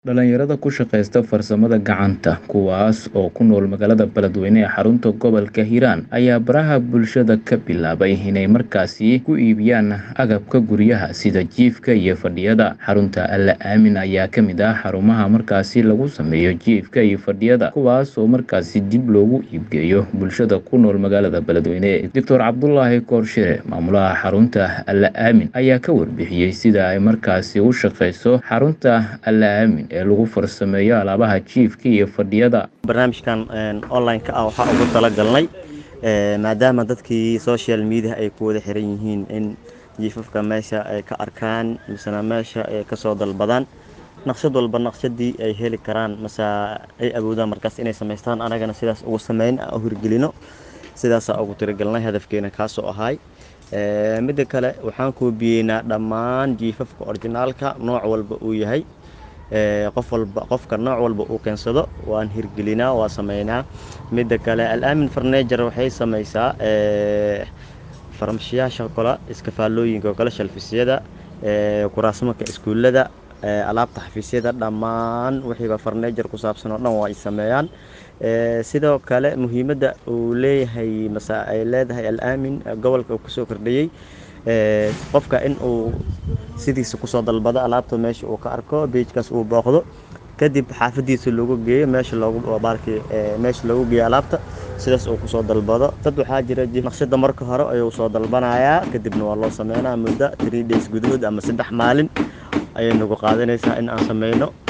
Dhalinyarada ku shaqeysta farsamada gacanta, kuwaas oo ku nool magaalada Beledweyne ee xarunta gobolka Hiiraan, ayaa baraha bulshada ka bilaabay inay markaasi ku iibiyaan agabka guryaha sida jiifka iyo fadhiyada. Xarunta Alle Aamin ayaa ka mid ah xarumaha markaasi lagu sameeyo jiifka iyo fadhiyada, kuwaas oo markaasi dib loogu iibgeeyo bulshada ku nool magaalada Beledweyne. Dr Cabdulaahi Koorshire, maamulaha xarunta Alle Aamin, ayaa ka warbixiyey sida ay markaasi u shaqeyso xarunta Alle Aamin ee lagu farsameeyo alaabaha jiifka iyo fadhiyada. barnaamijkan online-ka ah waxaa ugu talagalnay maadaama dadkii social media ay ku wada xiran yihiin in jiifafka meesha ay ka arkaan misena meesha ay kasoo dalbadaan naqshad walba naqshadii ay heli karaan mase ay awoodaan markaas inay samaystaan anagana sidaas ugu sameyn u hirgelino sidaasaa ugu tiragalnay hadafkeena kaasoo ahay midda kale waxaan koobiyeynaa dhammaan jiifafka orijinaalka nooc walba uu yahay qof walba qofka nooc walba uu keensado waan hirgelinaa waa sameynaa midda kale alaamin farneejar waxay sameysaa farmashiyaasha kale iskafaalooyinka kale shalfisyada kuraasmanka iskuullada alaabta xafiisyada dhammaan wixiiba farneejar ku saabsan oo dhan waa ay sameeyaan sidoo kale muhiimadda uu leeyahay mase ay leedahay alaamin gobolka uu kusoo kordhiyey qofka in uu sidiisa kusoo dalbado alaabta meesha uu ka arko beijkaas uu booqdo kadib xaafadiisa loogu geeyo meesha loogu baarki meesha loogu geeyo alaabta sidaas uu kusoo dalbado dad waxaa jira naqshada marka hore ayuu soo dalbanayaa kadibna waa loo sameynaa muddo three days gudahood ama saddex maalin ayay nagu qaadanaysaa in aan sameyno